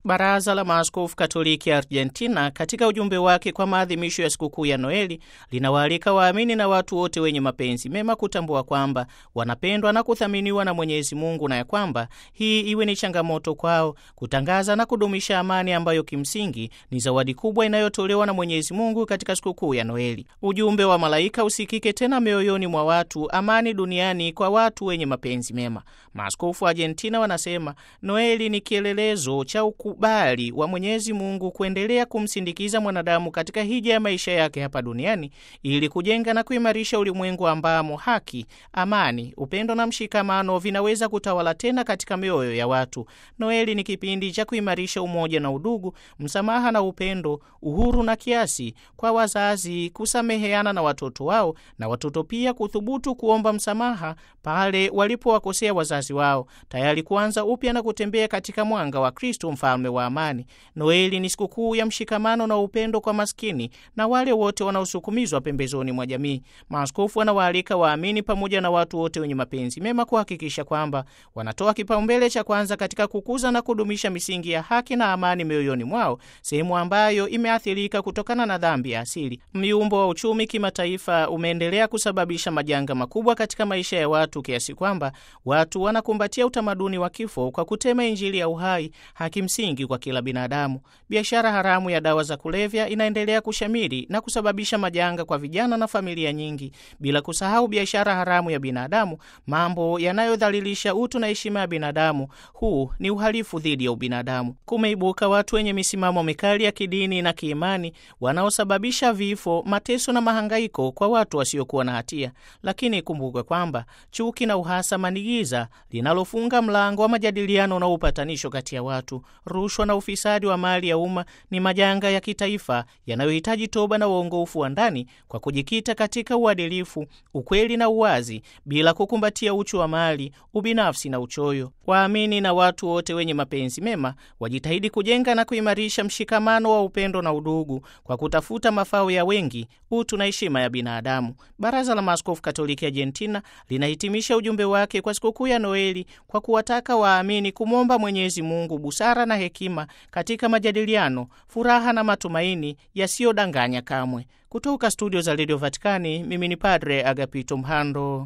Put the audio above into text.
Baraza la Maaskofu Katoliki Argentina katika ujumbe wake kwa maadhimisho ya sikukuu ya Noeli linawaalika waamini na watu wote wenye mapenzi mema kutambua kwamba wanapendwa na kuthaminiwa na Mwenyezi Mungu na ya kwamba hii iwe ni changamoto kwao kutangaza na kudumisha amani ambayo kimsingi ni zawadi kubwa inayotolewa na Mwenyezi Mungu katika sikukuu ya Noeli. Ujumbe wa malaika usikike tena mioyoni mwa watu, amani duniani kwa watu wenye mapenzi mema. Maaskofu wa Argentina wanasema Noeli ni kielelezo cha ukubali wa Mwenyezi Mungu kuendelea kumsindikiza mwanadamu katika hija ya maisha yake hapa duniani ili kujenga na kuimarisha ulimwengu ambamo haki, amani, upendo na mshikamano vinaweza kutawala tena katika mioyo ya watu. Noeli ni kipindi cha kuimarisha umoja na udugu, msamaha na upendo, uhuru na kiasi, kwa wazazi kusameheana na watoto wao na watoto pia kuthubutu kuomba msamaha pale walipowakosea wazazi wao, tayari kuanza upya na kutembea katika mwanga wa Kristo mfalme wa amani. Noeli ni sikukuu ya mshikamano na upendo kwa maskini na wale wote wanaosukumizwa pembezoni mwa jamii. Maaskofu wanawaalika waamini pamoja na watu wote wenye mapenzi mema kuhakikisha kwamba wanatoa kipaumbele cha kwanza katika kukuza na kudumisha misingi ya haki na amani mioyoni mwao, sehemu ambayo imeathirika kutokana na dhambi ya asili. Myumbo wa uchumi kimataifa umeendelea kusababisha majanga makubwa katika maisha ya watu kiasi kwamba watu wanakumbatia utamaduni wa kifo kwa kutema Injili ya uhai, haki msingi kwa kila binadamu. Biashara haramu ya dawa za kulevya inaendelea kushamiri na kusababisha majanga kwa vijana na familia nyingi, bila kusahau biashara haramu ya binadamu, mambo yanayodhalilisha utu na heshima ya binadamu. Huu ni uhalifu dhidi ya ubinadamu. Kumeibuka watu wenye misimamo mikali ya kidini na kiimani wanaosababisha vifo, mateso na mahangaiko kwa watu wasiokuwa na hatia. Lakini ikumbukwe kwamba chuki na uhasama ni giza linalofunga mlango wa majadiliano na upatanisho kati ya watu. Rushwa na ufisadi wa mali ya umma ni majanga ya kitaifa yanayohitaji toba na uongofu wa ndani kwa kujikita katika uadilifu, ukweli na uwazi, bila kukumbatia uchu wa mali, ubinafsi na uchoyo. Waamini na watu wote wenye mapenzi mema wajitahidi kujenga na kuimarisha mshikamano wa upendo na udugu kwa kutafuta mafao ya wengi, utu na heshima ya binadamu. Baraza la Maaskofu Katoliki Argentina linahitimisha ujumbe wake kwa sikukuu ya Noeli kwa kuwataka waamini kumwomba Mwenyezi Mungu busara na hekima katika majadiliano, furaha na matumaini yasiyodanganya kamwe. Kutoka studio za redio Vatikani, mimi ni Padre Agapito Mhando.